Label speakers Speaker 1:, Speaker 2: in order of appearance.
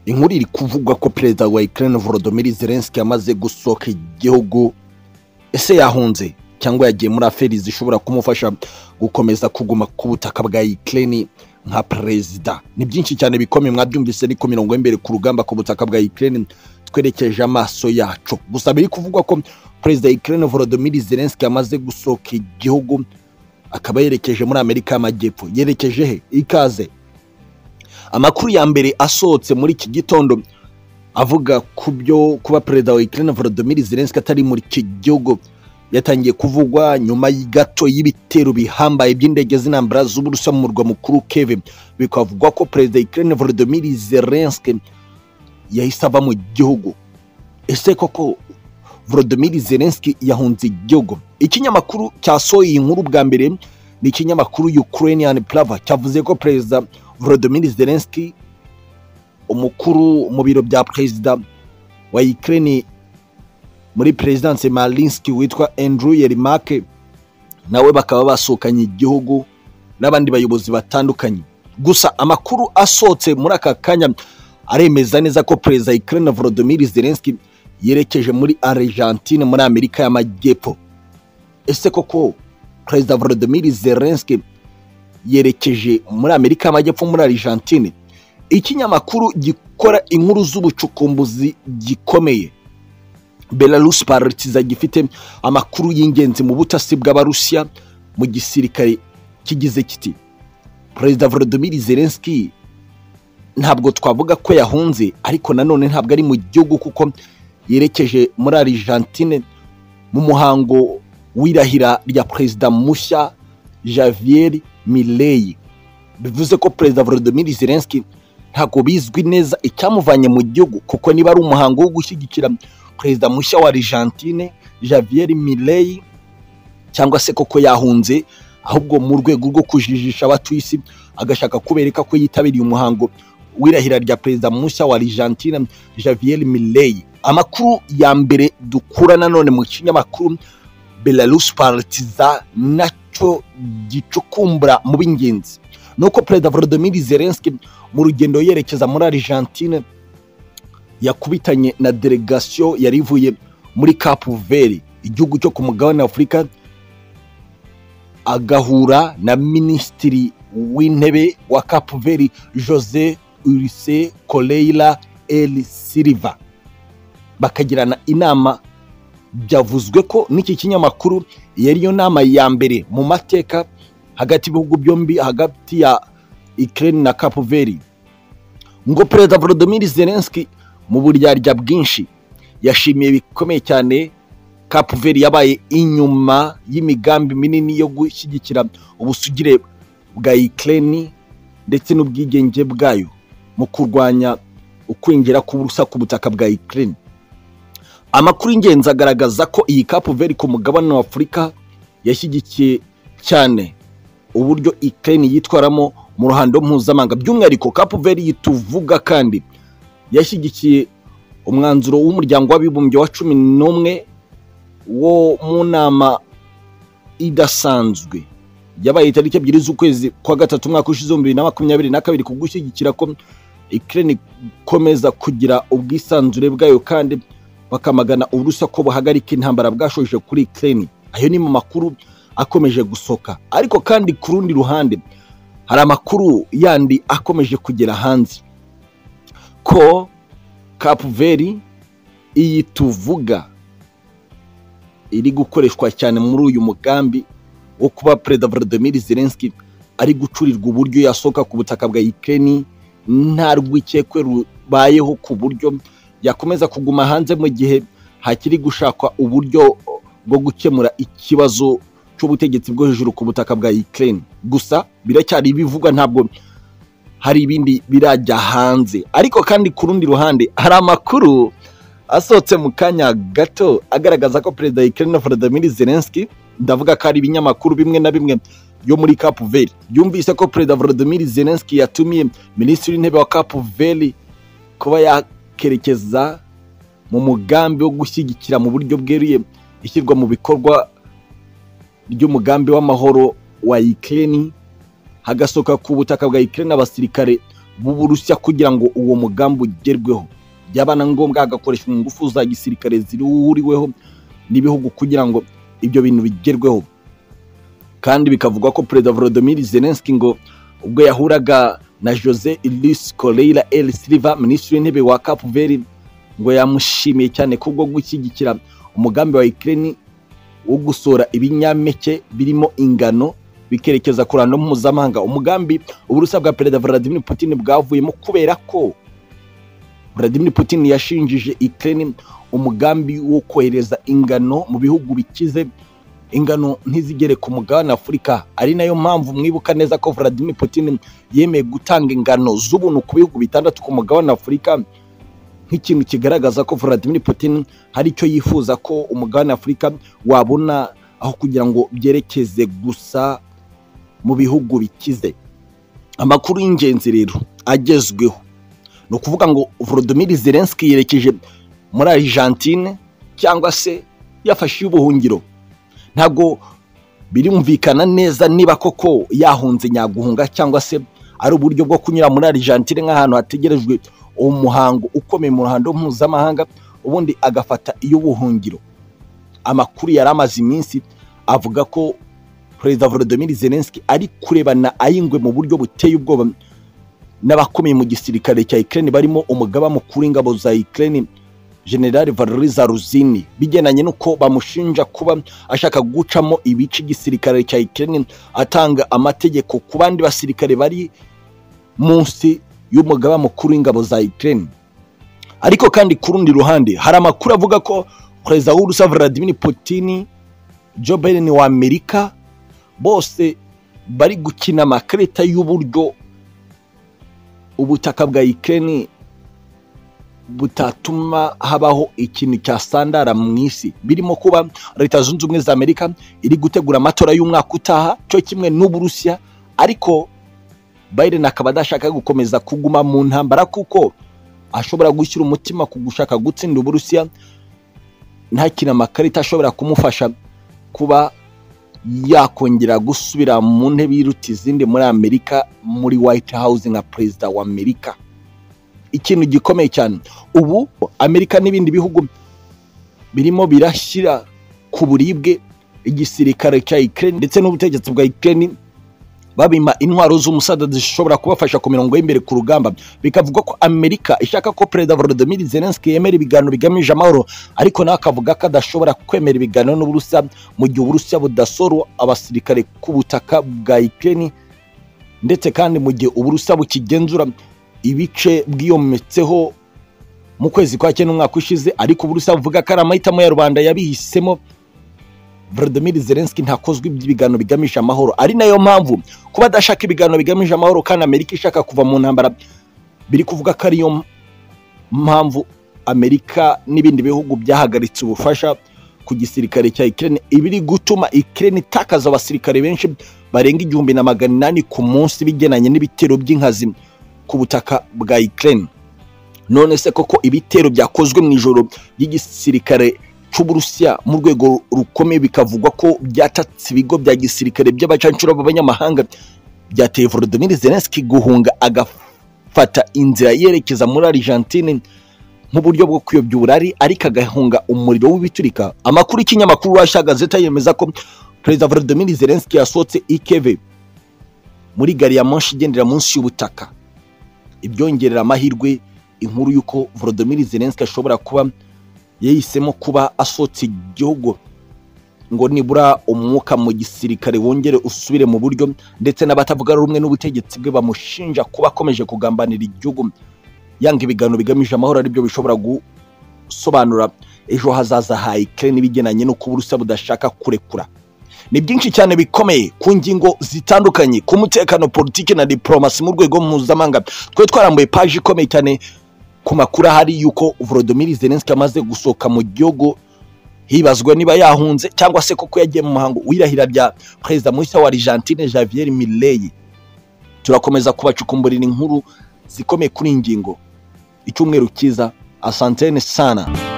Speaker 1: inkuru iri kuvuga ko perezida wa Ukraine Volodymyr Zelensky amaze gusohoka igihugu ese yahunze cyangwa yagiye muri aferi zishobora kumufasha gukomeza kuguma ku butaka bwa Ukraine nka perezida ni byinshi cyane bikomeye mwabyumvise ni ku mirongo y'imbere ku rugamba ku butaka bwa Ukraine twerekeje amaso yacu gusa biri kuvugwa ko perezida Ukraine Volodymyr Zelensky amaze gusohoka igihugu akaba yerekeje muri Amerika y'Amajyepfo yerekeje he ikaze amakuru ya mbere asohotse muri iki gitondo avuga ku byo kuba perezida wa Ukraine Volodymyr Zelensky atari muri iki gihugu yatangiye kuvugwa nyuma gato y'ibitero bihambaye by'indege z'intambara z'uburusiya mu murwa mukuru keve bikavugwa ko perezida Ukraine Volodymyr Zelensky yahise ava mu gihugu ese koko Volodymyr Zelensky yahunze igihugu ikinyamakuru cyasohoye iyi nkuru bwa mbere ni ikinyamakuru Ukrainian Prava cyavuze ko perezida Volodymyr Zelensky umukuru mu biro bya perezida wa Ukraine muri perezidanse Malinsky witwa Andrew Yermak nawe bakaba basohokanye igihugu n'abandi bayobozi batandukanye gusa amakuru asohotse muri aka kanya aremeza neza ko perezida Ukraine Volodymyr Zelensky yerekeje muri Argentine muri Amerika y'Amajyepfo ese koko perezida Volodymyr Zelensky yerekeje muri Amerika y'Amajyepfo muri Argentine ikinyamakuru gikora inkuru z'ubucukumbuzi gikomeye Belarus Paritiza gifite amakuru y'ingenzi mu butasi bw'abarusiya mu gisirikare kigize kiti perezida Volodymyr Zelensky ntabwo twavuga ko yahunze ariko nanone ntabwo ari mu gihugu kuko yerekeje muri Argentine mu muhango w'irahira rya perezida mushya Javier Milei bivuze ko perezida Volodymyr Zelensky ntabwo bizwi neza icyamuvanye mu gihugu kuko niba ari umuhango wo gushyigikira perezida mushya wa Argentine Javier Milei cyangwa se koko yahunze ahubwo mu rwego rwo kujijisha abatuye isi agashaka kubereka ko yitabiriye umuhango w'irahira rya perezida mushya wa Argentine Javier Milei amakuru ya mbere dukura nanone mu kinyamakuru Belarus Partiza nacyo gicukumbura mu b'ingenzi nuko perezida Volodymyr Zelensky mu rugendo yerekeza muri Argentine yakubitanye na delegasiyo yari ivuye muri Cape Verde igihugu cyo ku mugabane Afurika agahura na minisitiri w'intebe wa Cape Verde Jose Ulise Coleira El Silva bakagirana inama byavuzwe ko n'iki kinyamakuru iyo ariyo nama ya mbere mu mateka hagati y'ibihugu byombi hagati ya Ukraine na Cape Verde ngo perezida Volodymyr Zelensky mu buryarya bwinshi yashimiye bikomeye cyane Cape Verde yabaye inyuma y'imigambi minini yo gushyigikira ubusugire bwa Ukraine ndetse n'ubwigenge bwayo mu kurwanya ukwinjira k'uburusa ku butaka bwa Ukraine amakuru y'ingenzi agaragaza ko iyi Cape Verde ku mugabane wa Afurika yashyigikiye cyane uburyo Ukraine yitwaramo mu ruhando mpuzamahanga by'umwihariko Cape Verde tuvuga kandi yashyigikiye umwanzuro w'umuryango w'abibumbye wa cumi n'umwe wo mu nama idasanzwe yabaye itariki ebyiri z'ukwezi kwa gatatu umwaka ushize bibiri na makumyabiri na kabiri ku gushyigikira ko ikirere ikomeza kugira ubwisanzure bwayo kandi bakamagana uburusa ko buhagarika intambara bwashoje kuri ikirere ayo ni mu makuru akomeje gusoka ariko kandi ku rundi ruhande hari amakuru yandi akomeje kugera hanze ko kapuveri iyi tuvuga iri gukoreshwa cyane muri uyu mugambi wo kuba perezida Volodymyr Zelensky ari gucurirwa uburyo yasohoka ku butaka bwa Ukraine nta rwikekwe rubayeho ku buryo yakomeza kuguma hanze mu gihe hakiri gushakwa uburyo bwo gukemura ikibazo cy'ubutegetsi bwo hejuru ku butaka bwa Ukraine gusa biracyari ibivugwa ntabwo hari ibindi birajya hanze ariko kandi ku rundi ruhande hari amakuru asohotse mu kanya gato agaragaza ko perezida Ukraine Volodymyr Zelensky ndavuga ko ari ibinyamakuru bimwe na bimwe yo muri Cape Verde yumvise ko perezida Volodymyr Zelensky yatumiye minisitiri w'intebe wa Cape Verde kuba yakerekeza mu mugambi wo gushyigikira mu buryo bweruye ishyirwa mu bikorwa ry'umugambi w'amahoro wa Ukraine hagasohoka ku butaka bwa Ukraine abasirikare b'uburusiya kugira ngo uwo mugambi ugerweho byaba na ngombwa hagakoreshwa ingufu za gisirikare zihuriweho n'ibihugu kugira ngo ibyo bintu bigerweho kandi bikavugwa ko perezida volodimir zelenski ngo ubwo yahuraga na jose luis koreira el silva minisitiri w'intebe wa kapu veri ngo yamushimiye cyane kubwo gushyigikira umugambi wa ikirere wo gusohora ibinyampeke birimo ingano bikerekeza ku ruhando mpuzamahanga umugambi uburusa bwa perezida vladimir putin bwavuyemo kubera ko vladimir putin yashinjije ikirere umugambi wo kohereza ingano mu bihugu bikize ingano ntizigere ku mugabane afurika ari nayo mpamvu mwibuka neza ko vladimir putin yemeye gutanga ingano z'ubuntu ku bihugu bitandatu ku mugabane afurika nk'ikintu kigaragaza ko vladimir putin hari icyo yifuza ko umugabane afurika wabona aho kugira ngo byerekeze gusa mu bihugu bikize amakuru y'ingenzi rero agezweho ni ukuvuga ngo vladimir zelenski yerekeje muri argentine cyangwa se yafashe ubuhungiro ntabwo birumvikana neza niba koko yahunze nyaguhunga cyangwa se ari uburyo bwo kunyura muri argentine nk'ahantu hategerejwe umuhango ukomeye mu ruhando mpuzamahanga ubundi agafata iy'ubuhungiro amakuru yari amaze iminsi avuga ko perezida volodimir zelenski ari kurebana ayingwe mu buryo buteye ubwoba n'abakomeye mu gisirikare cya ikirere barimo umugaba mukuru w'ingabo za ikirere generale Valerie Zaruzini bigendanye n'uko bamushinja kuba ashaka gucamo ibice igisirikare cya Ukraine atanga amategeko ku bandi basirikare bari munsi y'umugaba mukuru w'ingabo za Ukraine ariko kandi ku rundi ruhande hari amakuru avuga ko perezida w'urusa Vladimir Putin Joe Biden wa Amerika bose bari gukina amakarita y'uburyo ubutaka bwa Ukraine butatuma habaho ikintu cya sandara mu isi birimo kuba leta zunze ubumwe za amerika iri gutegura amatora y'umwaka utaha cyo kimwe n'uburusiya ariko biden akaba adashaka gukomeza kuguma mu ntambara kuko ashobora gushyira umutima ku gushaka gutsinda uburusiya ntakina amakarita ashobora kumufasha kuba yakongera gusubira mu ntebe iruta izindi muri amerika muri white house nka perezida wa amerika ikintu gikomeye cyane ubu amerika n'ibindi bihugu birimo birashyira ku buribwe igisirikare cya ikirere ndetse n'ubutegetsi bwa ikirere babima intwaro z'umusada zishobora kubafasha ku mirongo y'imbere ku rugamba bikavugwa ko amerika ishaka ko perezida volodimir zelenski yemera ibiganiro bigamije amahoro ariko nawe akavuga ko adashobora kwemera ibiganiro n'uburusiya mu gihe uburusiya budasoro abasirikare ku butaka bwa ikirere ndetse kandi mu gihe uburusiya bukigenzura ibice bwiyometseho mu kwezi kwa cyenda umwaka ushize ariko uburusiya buvuga ko ari amahitamo ya rubanda yabihisemo Vladimir Zelensky ntakozwe iby'ibiganiro bigamije amahoro ari nayo mpamvu kuba adashaka ibiganiro bigamije amahoro kandi amerika ishaka kuva mu ntambara biri kuvuga ko ariyo mpamvu amerika n'ibindi bihugu byahagaritse ubufasha ku gisirikare cya ikirere ibiri gutuma ikirere itakaza abasirikare benshi barenga igihumbi na magana inani ku munsi bigenanye n'ibitero by'inkazi ku butaka bwa Ukraine none se koko ibitero byakozwe mu ijoro ry'igisirikare cy'uburusiya mu rwego rukomeye bikavugwa ko byatatse ibigo bya gisirikare by'abacancuro b'abanyamahanga byateye Volodymyr Zelensky guhunga agafata inzira yerekeza muri Argentine nk'uburyo bwo kuyobya uburari ariko agahunga umuriro w'ibiturika amakuru y'ikinyamakuru Russia Gazeta yemeza ko perezida Volodymyr Zelensky yasohotse ikeve muri gari ya moshi igendera munsi y'ubutaka ibyongerera amahirwe inkuru y'uko Volodymyr Zelensky ashobora kuba yahisemo kuba asohotse igihugu ngo nibura umwuka mu gisirikare wongere usubire mu buryo ndetse n'abatavuga rumwe n'ubutegetsi bwe bamushinja kuba akomeje kugambanira igihugu yanga ibiganiro bigamije amahoro aribyo bishobora gusobanura ejo hazaza ha Ukraine n'ibigenanye no kuba urusa budashaka kurekura ni byinshi cyane bikomeye ku ngingo zitandukanye ku mutekano politiki na diporomasi mu rwego mpuzamahanga twe twarambuye paji ikomeye cyane ku makuru ahari y'uko volodimir zelenski amaze gusohoka mu gihugu hibazwa niba yahunze cyangwa se koko yagiye mu muhango wirahira bya perezida mushya wa argentine javier mireyi turakomeza kubacukumburira inkuru zikomeye kuri iyi ngingo icyumweru cyiza asantene sana